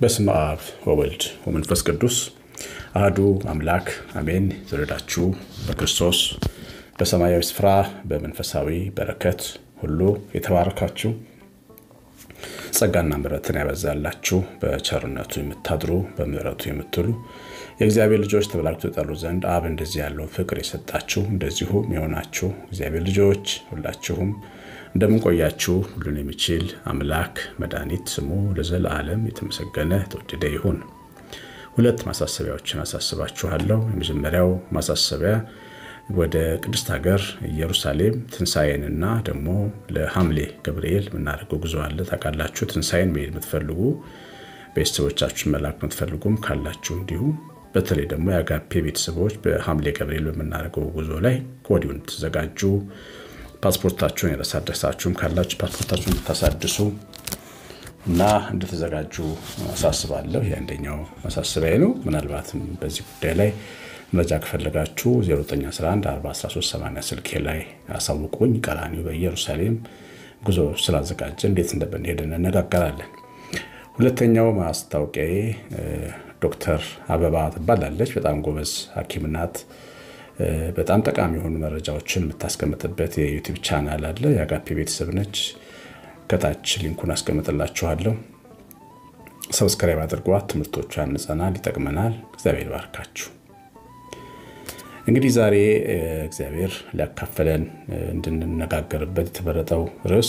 በስመ አብ ወወልድ ወመንፈስ ቅዱስ አህዱ አምላክ አሜን። የተወደዳችሁ በክርስቶስ በሰማያዊ ስፍራ በመንፈሳዊ በረከት ሁሉ የተባረካችሁ ጸጋና ምሕረትን ያበዛላችሁ በቸርነቱ የምታድሩ በምሕረቱ የምትሉ የእግዚአብሔር ልጆች ተብላችሁ ተጠሩ ዘንድ አብ እንደዚህ ያለውን ፍቅር የሰጣችሁ እንደዚሁም የሆናችሁ እግዚአብሔር ልጆች ሁላችሁም እንደምንቆያችሁ ሁሉን የሚችል አምላክ መድኃኒት ስሙ ለዘለዓለም የተመሰገነ የተወደደ ይሁን። ሁለት ማሳሰቢያዎችን አሳስባችኋለሁ። የመጀመሪያው ማሳሰቢያ ወደ ቅድስት ሀገር ኢየሩሳሌም ትንሣኤንና ደግሞ ለሐምሌ ገብርኤል የምናደርገው ጉዞ አለ። ታውቃላችሁ። ትንሣኤን መሄድ የምትፈልጉ ቤተሰቦቻችሁን መላክ የምትፈልጉም ካላችሁ እንዲሁ በተለይ ደግሞ የአጋፔ ቤተሰቦች በሐምሌ ገብርኤል በምናደርገው ጉዞ ላይ ከወዲሁ እንድትዘጋጁ ፓስፖርታችሁን ያላሳደሳችሁም ካላችሁ ፓስፖርታችሁን እንድታሳድሱ እና እንድትዘጋጁ አሳስባለሁ። የአንደኛው ማሳሰቢያ ነው። ምናልባትም በዚህ ጉዳይ ላይ መረጃ ከፈለጋችሁ 09114138 ስልኬ ላይ አሳውቁኝ። ቀራኒው በኢየሩሳሌም ጉዞ ስላዘጋጀ እንዴት እንደምንሄድ እንነጋገራለን። ሁለተኛው ማስታወቂያዬ ዶክተር አበባ ትባላለች። በጣም ጎበዝ ሐኪም ናት። በጣም ጠቃሚ የሆኑ መረጃዎችን የምታስቀምጥበት የዩቲዩብ ቻናል አለ። የአጋፔ ቤተሰብ ነች። ከታች ሊንኩን አስቀምጥላችኋለሁ። ሰብስክራይብ አድርጓት። ትምህርቶቿ ያንጸናል፣ ይጠቅመናል። እግዚአብሔር ባርካችሁ። እንግዲህ ዛሬ እግዚአብሔር ሊያካፈለን እንድንነጋገርበት የተመረጠው ርዕስ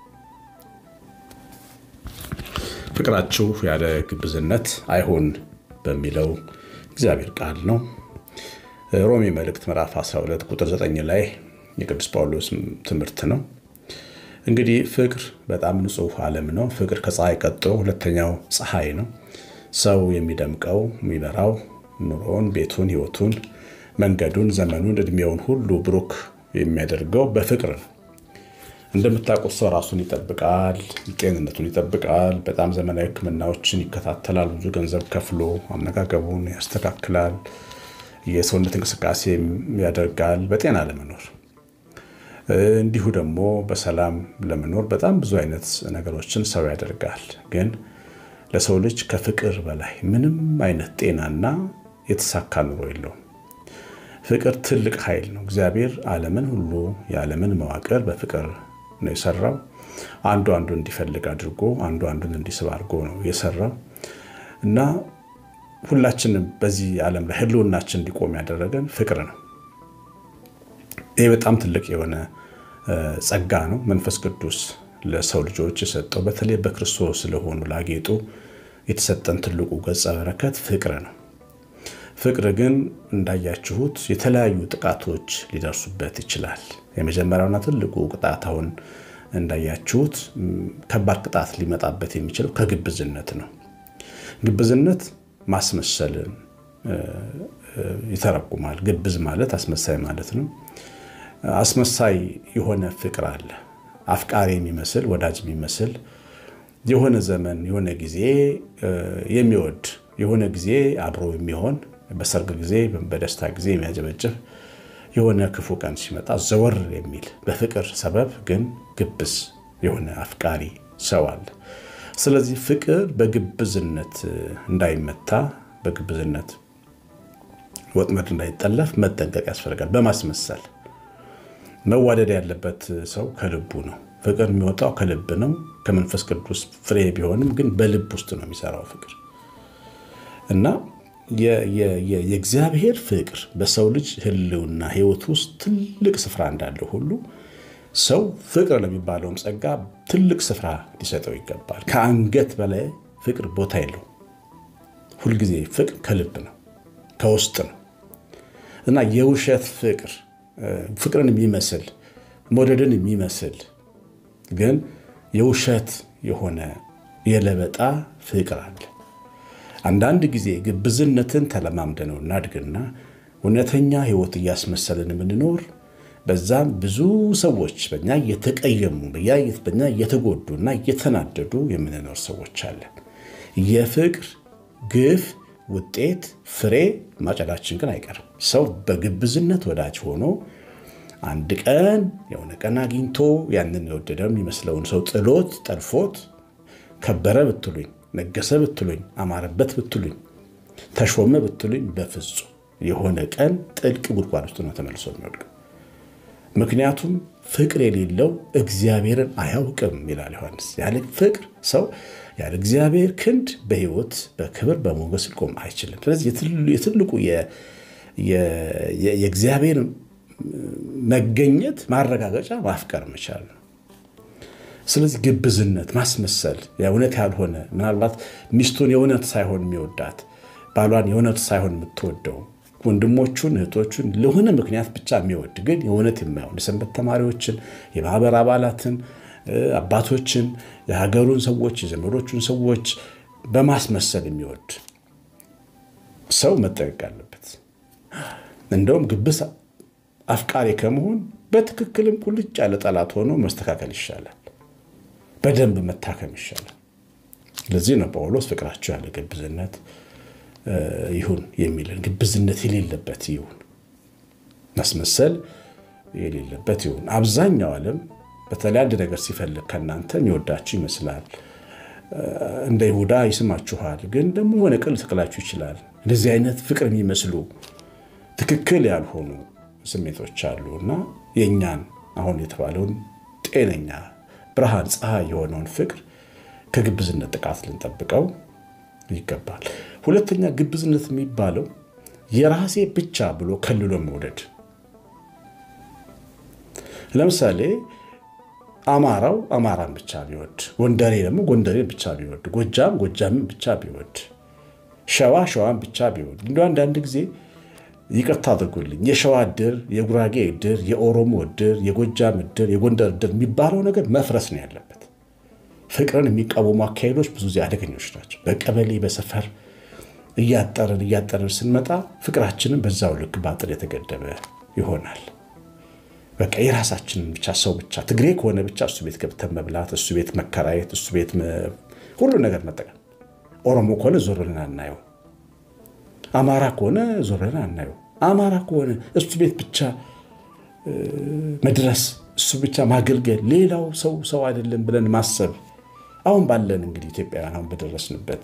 ፍቅራችሁ ያለ ግብዝነት አይሁን በሚለው እግዚአብሔር ቃል ነው። ሮሜ መልእክት ምዕራፍ 12 ቁጥር 9 ላይ የቅዱስ ጳውሎስ ትምህርት ነው። እንግዲህ ፍቅር በጣም ንጹሕ ዓለም ነው። ፍቅር ከፀሐይ ቀጥሎ ሁለተኛው ፀሐይ ነው። ሰው የሚደምቀው የሚበራው ኑሮውን፣ ቤቱን፣ ሕይወቱን፣ መንገዱን፣ ዘመኑን፣ እድሜውን ሁሉ ብሩክ የሚያደርገው በፍቅር ነው። እንደምታውቁት ሰው ራሱን ይጠብቃል፣ ጤንነቱን ይጠብቃል። በጣም ዘመናዊ ሕክምናዎችን ይከታተላል። ብዙ ገንዘብ ከፍሎ አመጋገቡን ያስተካክላል። የሰውነት እንቅስቃሴ ያደርጋል በጤና ለመኖር እንዲሁ ደግሞ በሰላም ለመኖር በጣም ብዙ አይነት ነገሮችን ሰው ያደርጋል። ግን ለሰው ልጅ ከፍቅር በላይ ምንም አይነት ጤናና የተሳካ ኑሮ የለውም። ፍቅር ትልቅ ኃይል ነው። እግዚአብሔር ዓለምን ሁሉ የዓለምን መዋቅር በፍቅር ነው የሰራው። አንዱ አንዱ እንዲፈልግ አድርጎ አንዱ አንዱን እንዲስብ አድርጎ ነው የሰራው እና ሁላችንም በዚህ ዓለም ላይ ህልውናችን እንዲቆም ያደረገን ፍቅር ነው። ይህ በጣም ትልቅ የሆነ ጸጋ ነው። መንፈስ ቅዱስ ለሰው ልጆች የሰጠው በተለይ በክርስቶስ ስለሆኑ ላጌጡ የተሰጠን ትልቁ ገጸ በረከት ፍቅር ነው። ፍቅር ግን እንዳያችሁት የተለያዩ ጥቃቶች ሊደርሱበት ይችላል። የመጀመሪያውና ትልቁ ቅጣት አሁን እንዳያችሁት ከባድ ቅጣት ሊመጣበት የሚችለው ከግብዝነት ነው። ግብዝነት ማስመሰልን ይተረጉማል። ግብዝ ማለት አስመሳይ ማለት ነው። አስመሳይ የሆነ ፍቅር አለ። አፍቃሪ የሚመስል ወዳጅ የሚመስል የሆነ ዘመን የሆነ ጊዜ የሚወድ የሆነ ጊዜ አብሮ የሚሆን በሰርግ ጊዜ በደስታ ጊዜ የሚያጨበጭብ የሆነ ክፉ ቀን ሲመጣ ዘወር የሚል በፍቅር ሰበብ ግን ግብዝ የሆነ አፍቃሪ ሰው አለ። ስለዚህ ፍቅር በግብዝነት እንዳይመታ በግብዝነት ወጥመድ እንዳይጠለፍ መጠንቀቅ ያስፈልጋል። በማስመሰል መዋደድ ያለበት ሰው ከልቡ ነው። ፍቅር የሚወጣው ከልብ ነው። ከመንፈስ ቅዱስ ፍሬ ቢሆንም ግን በልብ ውስጥ ነው የሚሰራው ፍቅር እና የእግዚአብሔር ፍቅር በሰው ልጅ ሕልውና ሕይወት ውስጥ ትልቅ ስፍራ እንዳለው ሁሉ ሰው ፍቅር ለሚባለውም ጸጋ ትልቅ ስፍራ ሊሰጠው ይገባል። ከአንገት በላይ ፍቅር ቦታ የለው። ሁልጊዜ ፍቅር ከልብ ነው፣ ከውስጥ ነው እና የውሸት ፍቅር ፍቅርን የሚመስል መውደድን የሚመስል ግን የውሸት የሆነ የለበጣ ፍቅር አለ። አንዳንድ ጊዜ ግብዝነትን ተለማምደነው እናድግና እውነተኛ ሕይወት እያስመሰልን የምንኖር በዛም ብዙ ሰዎች በኛ እየተቀየሙ በኛ እየተጎዱ እና እየተናደዱ የምንኖር ሰዎች አለን። የፍቅር ግፍ ውጤት ፍሬ ማጨዳችን ግን አይቀርም። ሰው በግብዝነት ወዳጅ ሆኖ አንድ ቀን የሆነ ቀን አግኝቶ ያንን የወደደው የሚመስለውን ሰው ጥሎት ጠልፎት ከበረ ብትሉኝ ነገሰ ብትሉኝ፣ አማረበት ብትሉኝ፣ ተሾመ ብትሉኝ በፍጹም የሆነ ቀን ጥልቅ ጉድጓድ ውስጥ ነው ተመልሶ የሚወድቀው። ምክንያቱም ፍቅር የሌለው እግዚአብሔርን አያውቅም ይላል ዮሐንስ። ያለ ፍቅር ሰው ያለ እግዚአብሔር ክንድ በሕይወት በክብር በሞገስ ሊቆም አይችልም። ስለዚህ የትልቁ የእግዚአብሔር መገኘት ማረጋገጫ ማፍቀር መቻል ነው። ስለዚህ ግብዝነት፣ ማስመሰል የእውነት ያልሆነ ምናልባት ሚስቱን የእውነት ሳይሆን የሚወዳት ባሏን የእውነት ሳይሆን የምትወደው ወንድሞቹን እህቶቹን ለሆነ ምክንያት ብቻ የሚወድ ግን የእውነት የማይሆን የሰንበት ተማሪዎችን፣ የማህበር አባላትን፣ አባቶችን፣ የሀገሩን ሰዎች፣ የዘመዶቹን ሰዎች በማስመሰል የሚወድ ሰው መጠንቀቅ አለበት። እንደውም ግብስ አፍቃሪ ከመሆን በትክክልም ቁልጭ ያለ ጠላት ሆኖ መስተካከል ይሻላል። በደንብ መታከም ይሻላል። ለዚህ ነው ጳውሎስ ፍቅራቸው ያለ ግብዝነት ይሁን የሚለን። ግብዝነት የሌለበት ይሁን፣ ማስመሰል የሌለበት ይሁን። አብዛኛው ዓለም በተለይ አንድ ነገር ሲፈልግ ከእናንተ የሚወዳችሁ ይመስላል። እንደ ይሁዳ ይስማችኋል፣ ግን ደግሞ የሆነ ቅል ትክላችሁ ይችላል። እንደዚህ አይነት ፍቅር የሚመስሉ ትክክል ያልሆኑ ስሜቶች አሉ እና የእኛን አሁን የተባለውን ጤነኛ ብርሃን ፀሐይ የሆነውን ፍቅር ከግብዝነት ጥቃት ልንጠብቀው ይገባል። ሁለተኛ ግብዝነት የሚባለው የራሴ ብቻ ብሎ ከልሎ መውደድ። ለምሳሌ አማራው አማራን ብቻ ቢወድ፣ ጎንደሬ ደግሞ ጎንደሬን ብቻ ቢወድ፣ ጎጃም ጎጃምን ብቻ ቢወድ፣ ሸዋ ሸዋን ብቻ ቢወድ እንዲ አንዳንድ ጊዜ ይቅርታ አድርጎልኝ የሸዋ እድር፣ የጉራጌ እድር፣ የኦሮሞ እድር፣ የጎጃም እድር፣ የጎንደር እድር የሚባለው ነገር መፍረስ ነው ያለበት። ፍቅርን የሚቃወሙ አካሄዶች ብዙ ጊዜ አደገኞች ናቸው። በቀበሌ በሰፈር እያጠርን እያጠርን ስንመጣ ፍቅራችንን በዛው ልክ በአጥር የተገደበ ይሆናል። በቃ የራሳችንን ብቻ ሰው ብቻ ትግሬ ከሆነ ብቻ እሱ ቤት ገብተን መብላት፣ እሱ ቤት መከራየት፣ እሱ ቤት ሁሉ ነገር መጠቀም። ኦሮሞ ከሆነ ዞር ብለን አናየው። አማራ ከሆነ ዞር ብለን አናየው። አማራ ከሆነ እሱ ቤት ብቻ መድረስ፣ እሱ ብቻ ማገልገል፣ ሌላው ሰው ሰው አይደለም ብለን ማሰብ አሁን ባለን እንግዲህ ኢትዮጵያውያን አሁን በደረስንበት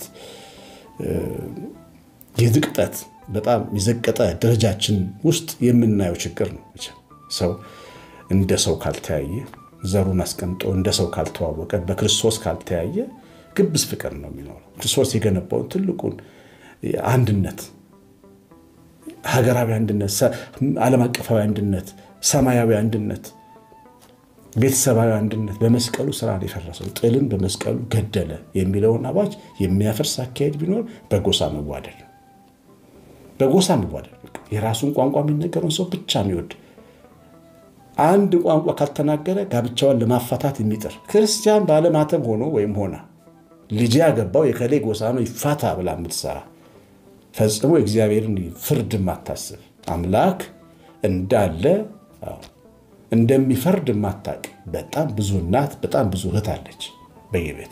የዝቅጠት በጣም የዘቀጠ ደረጃችን ውስጥ የምናየው ችግር ነው። ሰው እንደ ሰው ካልተያየ፣ ዘሩን አስቀምጦ እንደ ሰው ካልተዋወቀ፣ በክርስቶስ ካልተያየ ግብዝ ፍቅር ነው የሚኖረው። ክርስቶስ የገነባውን ትልቁን አንድነት፣ ሀገራዊ አንድነት፣ ዓለም አቀፋዊ አንድነት፣ ሰማያዊ አንድነት ቤተሰባዊ አንድነት በመስቀሉ ስራ ነው የፈረሰው። ጥልን በመስቀሉ ገደለ የሚለውን አዋጅ የሚያፈርስ አካሄድ ቢኖር በጎሳ መዋደድ ነው። በጎሳ መዋደድ የራሱን ቋንቋ የሚነገረውን ሰው ብቻ የሚወድ አንድ ቋንቋ ካልተናገረ ጋብቻዋን ለማፋታት የሚጥር ክርስቲያን ባለማተም ሆኖ ወይም ሆና ልጅ ያገባው የከሌ ጎሳ ነው ይፋታ ብላ የምትሰራ ፈጽሞ የእግዚአብሔርን ፍርድ የማታስብ አምላክ እንዳለ እንደሚፈርድ የማታቅ በጣም ብዙ እናት በጣም ብዙ እህት አለች በየቤቱ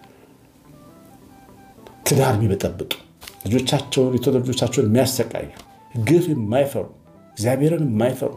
ትዳር የሚበጠብጡ ልጆቻቸውን የተወለዱ ልጆቻቸውን የሚያሰቃዩ ግፍ የማይፈሩ እግዚአብሔርን የማይፈሩ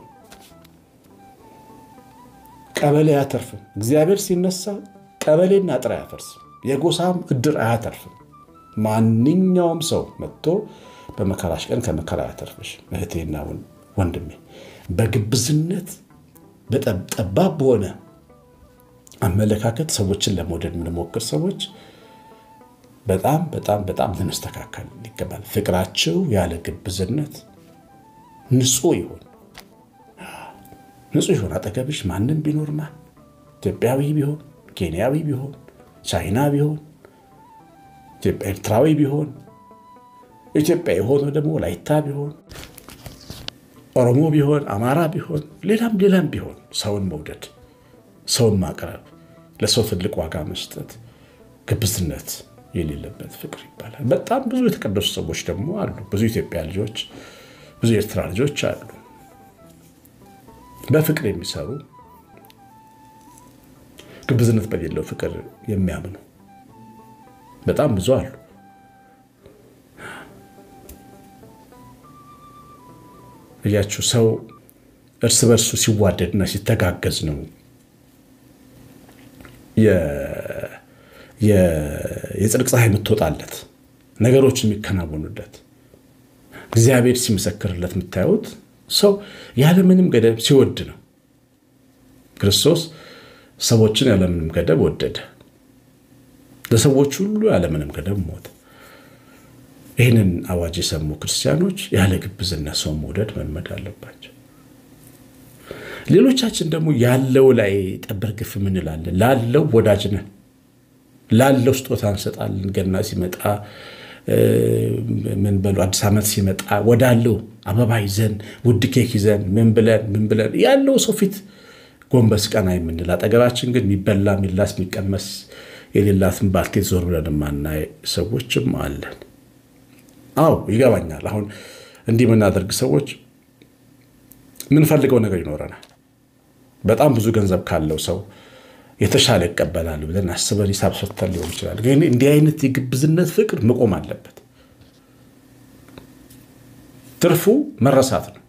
ቀበሌ አያተርፍም። እግዚአብሔር ሲነሳ ቀበሌና አጥር አያፈርስም። የጎሳም እድር አያተርፍም። ማንኛውም ሰው መጥቶ በመከራሽ ቀን ከመከራ አያተርፍሽ። እህቴና ወንድሜ በግብዝነት ጠባብ በሆነ አመለካከት ሰዎችን ለመውደድ የምንሞክር ሰዎች በጣም በጣም በጣም ልንስተካከል ይገባል። ፍቅራቸው ያለ ግብዝነት ንጹሕ ይሆን ንጹሕ ይሆን። አጠገብሽ ማንም ቢኖር ማን ኢትዮጵያዊ ቢሆን ኬንያዊ ቢሆን ቻይና ቢሆን ኤርትራዊ ቢሆን ኢትዮጵያ የሆነ ደግሞ ላይታ ቢሆን ኦሮሞ ቢሆን አማራ ቢሆን ሌላም ሌላም ቢሆን ሰውን መውደድ፣ ሰውን ማቅረብ፣ ለሰው ትልቅ ዋጋ መስጠት ግብዝነት የሌለበት ፍቅር ይባላል። በጣም ብዙ የተቀደሱ ሰዎች ደግሞ አሉ። ብዙ ኢትዮጵያ ልጆች፣ ብዙ ኤርትራ ልጆች አሉ በፍቅር የሚሰሩ ግብዝነት በሌለው ፍቅር የሚያምኑ በጣም ብዙ አሉ። እያችሁ ሰው እርስ በርሱ ሲዋደድና ሲተጋገዝ ነው የጽድቅ ፀሐይ የምትወጣለት ነገሮች የሚከናወኑለት እግዚአብሔር ሲመሰክርለት የምታዩት ሰው ያለምንም ገደብ ሲወድ ነው። ክርስቶስ ሰዎችን ያለምንም ገደብ ወደደ። ለሰዎች ሁሉ ያለምንም ገደብ ሞተ። ይህንን አዋጅ የሰሙ ክርስቲያኖች ያለ ግብዝነት ሰው መውደድ መልመድ አለባቸው። ሌሎቻችን ደግሞ ያለው ላይ ጠበር ግፍ ምንላለን። ላለው ወዳጅ ነን። ላለው ስጦታ እንሰጣለን። ገና ሲመጣ ምን በሉ አዲስ ዓመት ሲመጣ ወዳለው አበባ ይዘን ውድ ኬክ ይዘን ምን ብለን ምን ብለን ያለው ሰው ፊት ጎንበስ ቀና የምንል አጠገባችን ግን የሚበላ የሚላስ የሚቀመስ የሌላትን ባልቴት ዞር ብለን የማናይ ሰዎችም አለን። አዎ ይገባኛል። አሁን እንዲህ የምናደርግ ሰዎች የምንፈልገው ነገር ይኖረናል። በጣም ብዙ ገንዘብ ካለው ሰው የተሻለ ይቀበላል ብለን አስበን ሂሳብ ሰርተን ሊሆን ይችላል። ግን እንዲህ አይነት የግብዝነት ፍቅር መቆም አለበት። ትርፉ መረሳት ነው።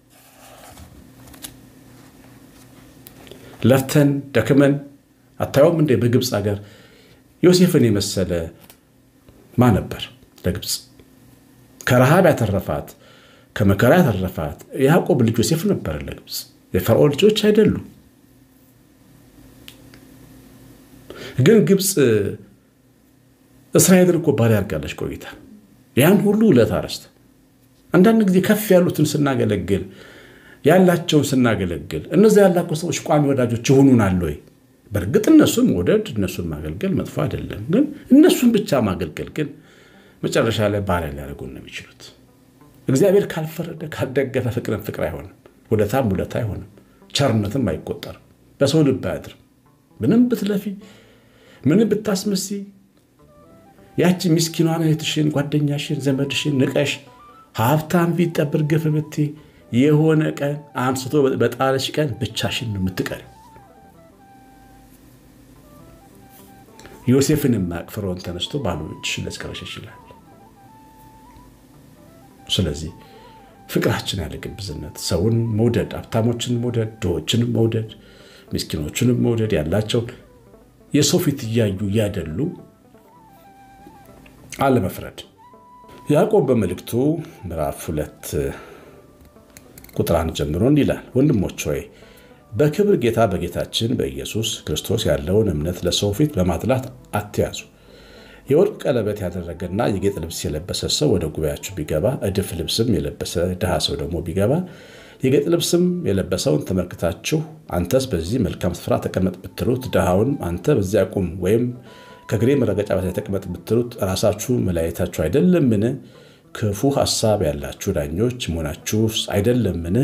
ለፍተን ደክመን አታየውም እንዴ? በግብፅ ሀገር ዮሴፍን የመሰለ ማ ነበር ለግብፅ ከረሃብ ያተረፋት ከመከራ ያተረፋት የያዕቆብ ልጅ ዮሴፍ ነበር ለግብፅ። የፈርዖን ልጆች አይደሉም። ግን ግብፅ እስራኤልን እኮ ባሪያ አድርጋለች ቆይታ ያን ሁሉ ውለታ ረስታ አንዳንድ ጊዜ ከፍ ያሉትን ስናገለግል ያላቸውን ስናገለግል እነዚ ያላቸው ሰዎች ቋሚ ወዳጆች ይሆኑናል ወይ? በእርግጥ እነሱን መውደድ እነሱን ማገልገል መጥፎ አይደለም። ግን እነሱን ብቻ ማገልገል ግን መጨረሻ ላይ ባሪያ ሊያደርጉን ነው የሚችሉት። እግዚአብሔር ካልፈረደ ካልደገፈ ፍቅርን ፍቅር አይሆንም፣ ውለታም ውለታ አይሆንም፣ ቸርነትም አይቆጠርም፣ በሰው ልብ አያድርም። ምንም ብትለፊ ምንም ብታስመሲ ያቺ ምስኪኗን እህትሽን ጓደኛሽን ዘመድሽን ንቀሽ ሀብታም ፊት ጠብር ግፍ ብቴ የሆነ ቀን አንስቶ በጣለሽ ቀን ብቻሽን ነው የምትቀሪ። ዮሴፍን የማያውቅ ፈርዖን ተነስቶ ባዶ እጅሽን ሊያስቀረሽ ይችላል። ስለዚህ ፍቅራችን ያለ ግብዝነት ሰውን መውደድ፣ ሀብታሞችን መውደድ፣ ድሆችንም መውደድ፣ ምስኪኖችንም መውደድ ያላቸውን የሰው ፊት እያዩ እያደሉ አለመፍረድ። ያዕቆብ በመልእክቱ ምዕራፍ ሁለት ቁጥር አንድ ጀምሮ እንዲህ ይላል፣ ወንድሞች ሆይ በክብር ጌታ በጌታችን በኢየሱስ ክርስቶስ ያለውን እምነት ለሰው ፊት በማድላት አትያዙ። የወርቅ ቀለበት ያደረገና የጌጥ ልብስ የለበሰ ሰው ወደ ጉባኤያችሁ ቢገባ፣ እድፍ ልብስም የለበሰ ድሃ ሰው ደግሞ ቢገባ፣ የጌጥ ልብስም የለበሰውን ተመልክታችሁ አንተስ በዚህ መልካም ስፍራ ተቀመጥ ብትሉት፣ ድሃውን አንተ በዚያ ቁም ወይም ከእግሬ መረገጫ በታች ተቀመጥ ብትሉት፣ ራሳችሁ መለያየታችሁ አይደለምን? ክፉ ሐሳብ ያላችሁ ዳኞች መሆናችሁስ አይደለምን?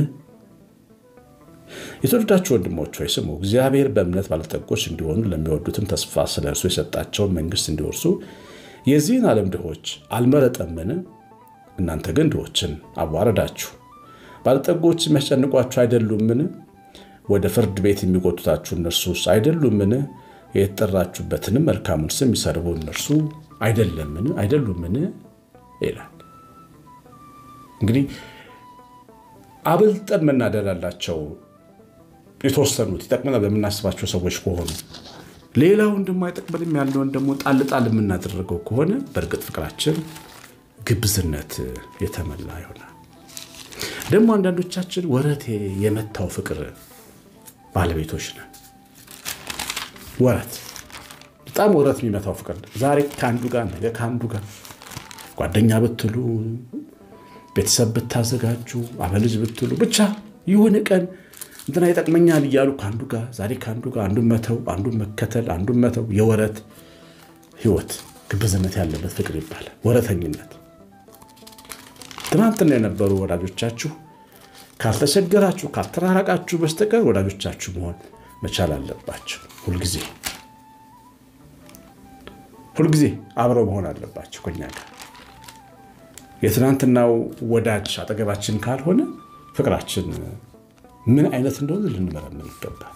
የተወደዳችሁ ወንድሞች ሆይ ስሙ። እግዚአብሔር በእምነት ባለጠጎች እንዲሆኑ ለሚወዱትም ተስፋ ስለ እርሱ የሰጣቸውን መንግሥት እንዲወርሱ የዚህን ዓለም ድሆች አልመረጠምን? እናንተ ግን ድሆችን አዋረዳችሁ። ባለጠጎች የሚያስጨንቋችሁ አይደሉምን? ወደ ፍርድ ቤት የሚጎቱታችሁ እነርሱስ አይደሉምን? የተጠራችሁበትንም መልካሙን ስም የሚሰርቡ እነርሱ አይደለምን አይደሉምን? ይላል። እንግዲህ አብልጠን መናደድ አላቸው የተወሰኑት ይጠቅመናል በምናስባቸው ሰዎች ከሆኑ ሌላውን ደግሞ አይጠቅመንም ያለውን ደግሞ ጣል ጣል የምናደርገው ከሆነ በእርግጥ ፍቅራችን ግብዝነት የተመላ ይሆናል። ደግሞ አንዳንዶቻችን ወረት የመታው ፍቅር ባለቤቶች ነን። ወረት በጣም ወረት የሚመታው ፍቅር ዛሬ ከአንዱ ጋር ነገ ከአንዱ ጋር ጓደኛ ብትሉ ቤተሰብ ብታዘጋጁ አበልጅ ብትሉ ብቻ የሆነ ቀን እንትና ይጠቅመኛል እያሉ ከአንዱ ጋር ዛሬ ከአንዱ ጋር አንዱን መተው አንዱን መከተል አንዱን መተው የወረት ህይወት ግብዝነት ያለበት ፍቅር ይባላል። ወረተኝነት። ትናንትና የነበሩ ወዳጆቻችሁ ካልተቸገራችሁ ካልተራራቃችሁ በስተቀር ወዳጆቻችሁ መሆን መቻል አለባቸው። ሁልጊዜ ሁልጊዜ አብረው መሆን አለባቸው ከኛ ጋር የትናንትናው ወዳጅ አጠገባችን ካልሆነ ፍቅራችን ምን አይነት እንደሆነ ልንመረምር ይገባል።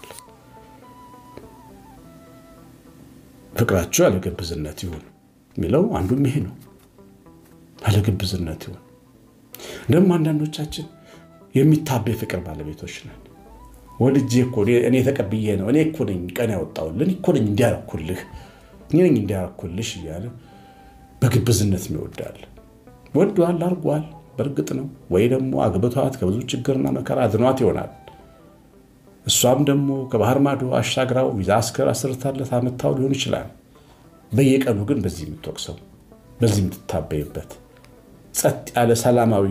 ፍቅራችሁ ያለግብዝነት ይሁን የሚለው አንዱም ይሄ ነው። ያለግብዝነት ይሁን። ደግሞ አንዳንዶቻችን የሚታበይ ፍቅር ባለቤቶች ነን። ወልጄ እኮ እኔ ተቀብዬ ነው እኔ እኮ ነኝ ቀን ያወጣሁልህ እኔ እኮ ነኝ እንዲያረኩልህ እኔ ነኝ እንዲያኩልሽ እያለ በግብዝነት ይወዳል። ወዷል፣ አርጓል። በእርግጥ ነው ወይ ደግሞ አግብቷት ከብዙ ችግርና መከራ አድኗት ይሆናል። እሷም ደግሞ ከባህር ማዶ አሻግራው ቪዛ አስከር አስርታለት አመታው ሊሆን ይችላል። በየቀኑ ግን በዚህ የምትወቅሰው በዚህ የምትታበይበት ጸጥ ያለ ሰላማዊ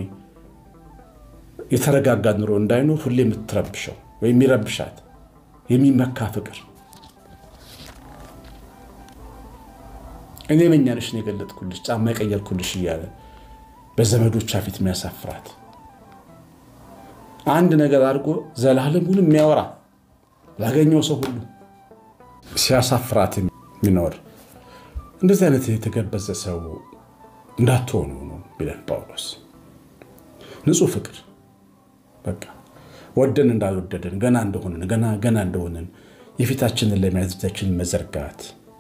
የተረጋጋ ኑሮ እንዳይኖር ሁሌ የምትረብሸው ወይም የሚረብሻት የሚመካ ፍቅር እኔ መኛንሽ ነው የገለጥኩልሽ ጫማ የቀየርኩልሽ እያለ በዘመዶቿ ፊት የሚያሳፍራት አንድ ነገር አድርጎ ዘላለሙን የሚያወራ ላገኘው ሰው ሁሉ ሲያሳፍራት የሚኖር እንደዚህ አይነት የተገበዘ ሰው እንዳትሆኑ ነው ቢለን ጳውሎስ። ንጹሕ ፍቅር በቃ ወደን እንዳልወደደን ገና እንደሆንን ገና ገና እንደሆንን የፊታችንን ለመያዝ እጃችንን መዘርጋት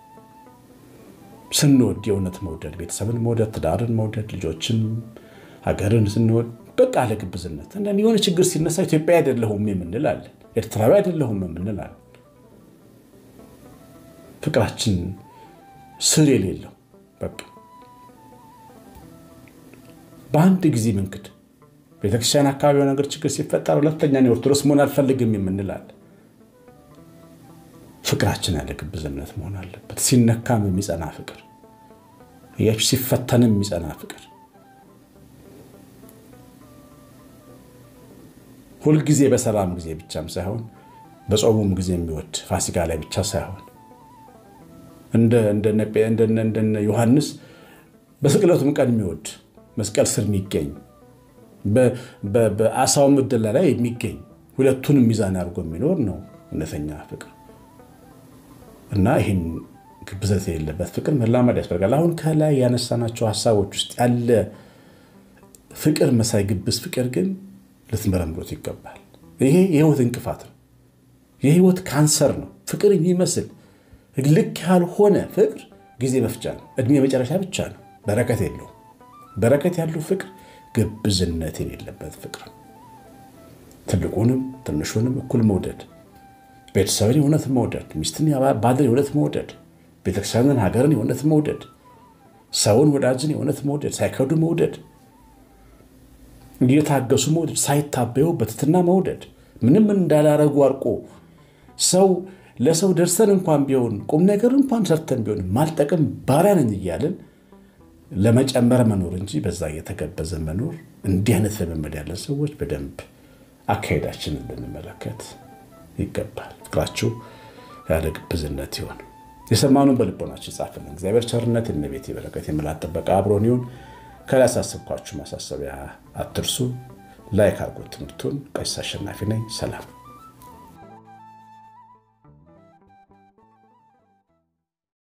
ስንወድ የእውነት መውደድ፣ ቤተሰብን መውደድ፣ ትዳርን መውደድ፣ ልጆችን፣ ሀገርን ስንወድ በቃ ለግብዝነት አንዳንድ የሆነ ችግር ሲነሳ ኢትዮጵያ አይደለሁም የምንላለን፣ ኤርትራዊ አይደለሁም የምንላለን። ፍቅራችን ስር የሌለው በቃ በአንድ ጊዜ ምንክድ ቤተክርስቲያን አካባቢ የሆነ ነገር ችግር ሲፈጠር ሁለተኛ ኦርቶዶክስ መሆን አልፈልግም የምንላለን። ፍቅራችን ያለ ግብዝነት መሆን አለበት። ሲነካም የሚጸና ፍቅር እያችሁ ሲፈተንም የሚጸና ፍቅር ሁልጊዜ በሰላም ጊዜ ብቻም ሳይሆን በጾሙም ጊዜ የሚወድ ፋሲካ ላይ ብቻ ሳይሆን እንደነ ዮሐንስ በስቅለቱም ቀን የሚወድ መስቀል ስር የሚገኝ በአሳው ምድላ ላይ የሚገኝ ሁለቱንም ሚዛን አድርጎ የሚኖር ነው እውነተኛ ፍቅር እና ይህን ግብዘት የሌለበት ፍቅር መላመድ ያስፈልጋል። አሁን ከላይ ያነሳናቸው ሀሳቦች ውስጥ ያለ ፍቅር መሳይ ግብዝ ፍቅር ግን ልትመረምሩት ይገባል። ይሄ የህይወት እንቅፋት ነው። የህይወት ካንሰር ነው። ፍቅር የሚመስል ልክ ያልሆነ ፍቅር ጊዜ መፍጫ ነው። እድሜ መጨረሻ ብቻ ነው። በረከት የለውም። በረከት ያለው ፍቅር ግብዝነት የሌለበት ፍቅር፣ ትልቁንም ትንሹንም እኩል መውደድ፣ ቤተሰብን የእውነት መውደድ፣ ሚስትን ባልን የእውነት መውደድ፣ ቤተክርስቲያንን ሀገርን የእውነት መውደድ፣ ሰውን ወዳጅን የእውነት መውደድ፣ ሳይከዱ መውደድ፣ እየታገሱ መውደድ፣ ሳይታበዩ በትትና መውደድ፣ ምንም እንዳላረጉ አርቆ ሰው ለሰው ደርሰን እንኳን ቢሆን ቁም ነገር እንኳን ሰርተን ቢሆን ማልጠቅም ባሪያ ነኝ እያለን ለመጨመር መኖር እንጂ በዛ እየተገበዘ መኖር። እንዲህ አይነት ልምምድ ያለን ሰዎች በደንብ አካሄዳችንን ልንመለከት ይገባል። ፍቅራችሁ ያለ ግብዝነት ይሆን። የሰማኑን በልቦናችን ጻፍልን። እግዚአብሔር ቸርነት፣ የእመቤቴ በረከት፣ የመላእክት ጥበቃ አብሮን ይሁን። ከላይ ያሳሰብኳችሁ ማሳሰቢያ አትርሱ። ላይክ አድርጎት ትምህርቱን። ቀሲስ አሸናፊ ነኝ። ሰላም